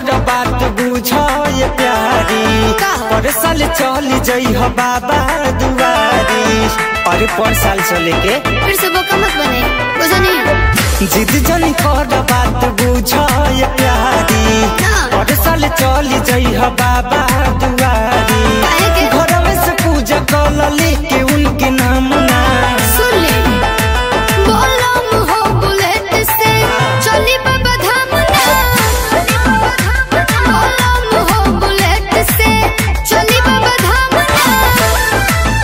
कर बात बुझे प्यारी का? पर साल चल जइह बाबा दुआरी अरे पर साल चले के फिर से बोका मत बने बुझा नहीं जिद जन कर बात बुझे प्यारी हाँ। पर साल चल जइह बाबा दुआरी काहे के? घर में से पूजा कर लेके उनके नाम ना सुन ले बोलम हो बुलेट से चली बाबा धाम ना बोलम हो बुलेट से चली बाबा धाम ना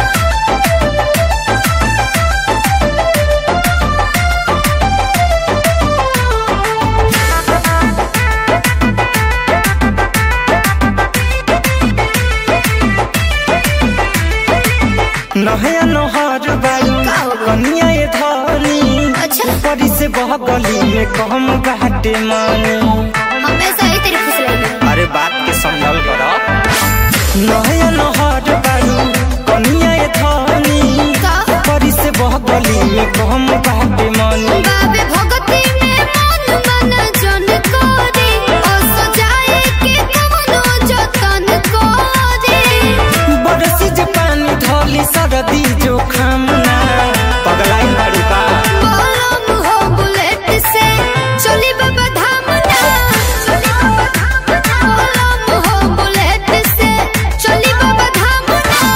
नहया नहर बायू का हो गइल? कनिया ये धनी अच्छा। ऊपरी से बह गली में कहम घाटे मानी हमेशा ही तेरी खुश रहेगी अरे बात के संभल कर नहया नहर बायू कनिया ये धनी का? ऊपरी से बह गली में कहम घाटे मानी बाबे भगती में मन मन जन करे ओ सजाए के कमनो जतन करे बरसी जे पानी धोली सरदी जो खामना पगलाई बाड़ी बा बोलम हो बुलेट से चली बाबा धाम ना बोलम हो बुलेट से चली बाबा धाम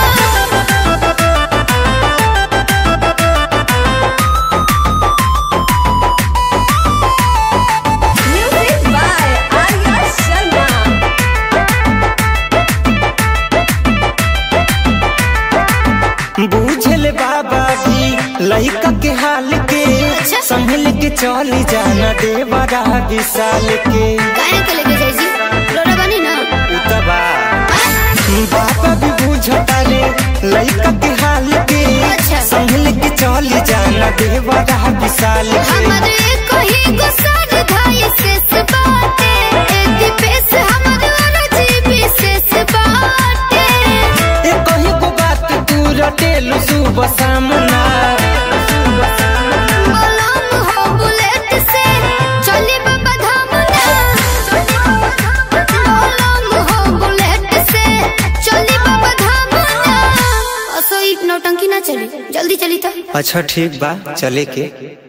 ना Music by Arya Sharma. बूझल बाबा भी लइका के हाल के अच्छा। संभल के चली जाना देवरा विशाल के काहे के लेके जाई जी लोरा बनी ना उतबा बाबा भी बुझता रे लइका के हाल के अच्छा। संभल के चली जाना देवरा विशाल के हमर एक ही गुस्सा धाई शेष बाटे ए दीपेश हमर अरजी विशेष बाटे ए कहीं को बात तू रटेलु सुबह सामना बोलम हो बुलेट से चली बाबा धाम ना बोलम हो बुलेट से चली बाबा धाम ना असो एक नौटंकी ना चली जल्दी चली तो अच्छा ठीक बा चले के